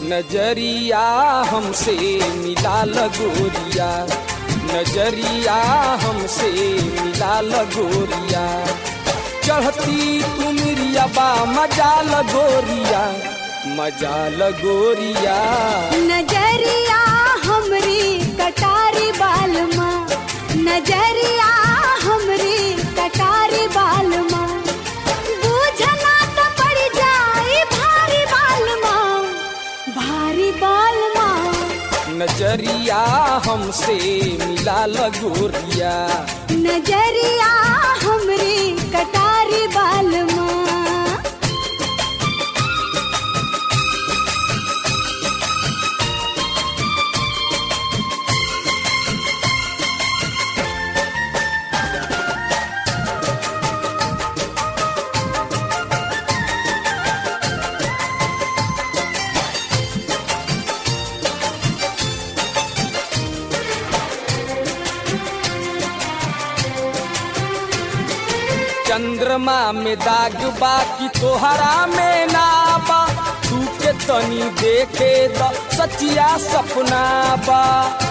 नजरिया हमसे मिला लगोरिया नजरिया हमसे मिला लगोरिया चढ़ती तुमरिया बा मजा लगोरिया मजा लगोरिया नजरिया हमरी कटारी बालमा नजरिया हमरी कटारी बालमा बूझना तो पड़ जाई भारी बालमा भारी बालमा नजरिया हमसे मिला लगोरिया नजरिया हमरी कटारी बालमा चंद्रमा में दाग बा कि तोहरा में ना बा तू के तनी देखे द सचिया सपना बा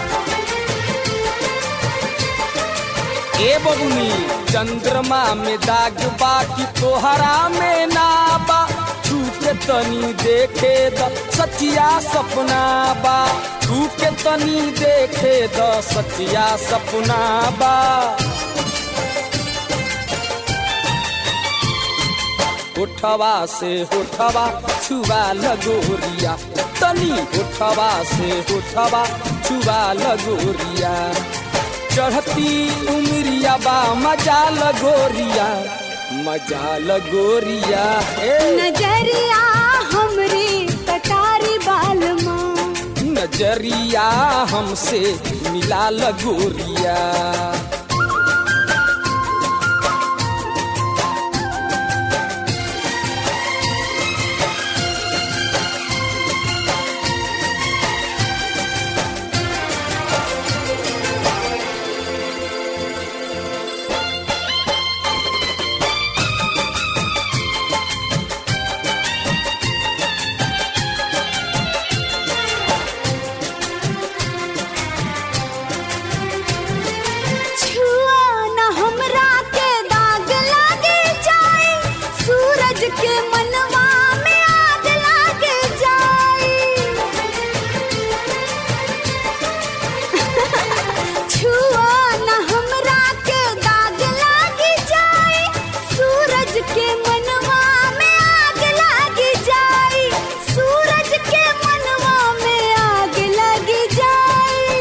ए बबुनी चंद्रमा में दाग बा कि तोहरा में ना बा तू के तनी देखे द सचिया सपना बा तू के तनी देखे द सचिया सपना बा उठवा से उठवा छुआ लगोरिया तनी उठवा से उठवा छुआ लगोरिया चढ़ती उमरिया बा मजा लगोरिया मजा लगोरिया ए नजरिया हमरी कटारी बालमा नजरिया हमसे मिला लगोरिया छुआ न हमरा के दाग लागे जाए सूरज के मनवा में आग लागे जाए छुआ न हमरा के दाग लागे जाए सूरज के मनवा में आग लागे जाए सूरज के मनवा में आग लगी जाए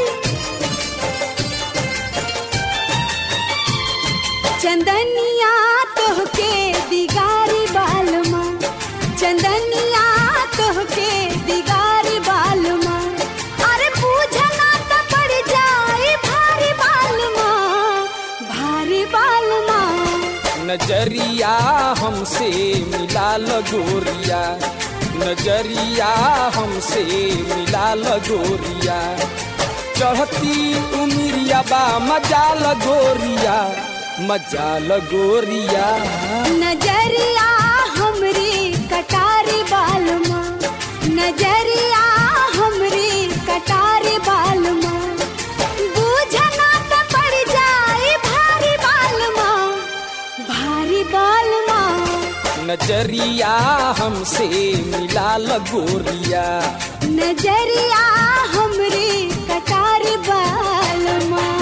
चंदनिया तोहके दिगारी बालमा चंदनिया तोहके दिगारी बालमा अरे पूछना तो पड़ जाए भारी बालमा भारी बालमा नजरिया हमसे मिला लगोरिया नजरिया हमसे मिला लगोरिया चढ़ती उमरिया बा मजा लगोरिया मजा लगोरिया नजरिया हमरी कटारी बालमा नजरिया हमरी कटारी बालमा बूझना तो पड़ जाए भारी बालमा भारी बालमा नजरिया हमसे मिला लगोरिया नजरिया हमरी कटारी बालमा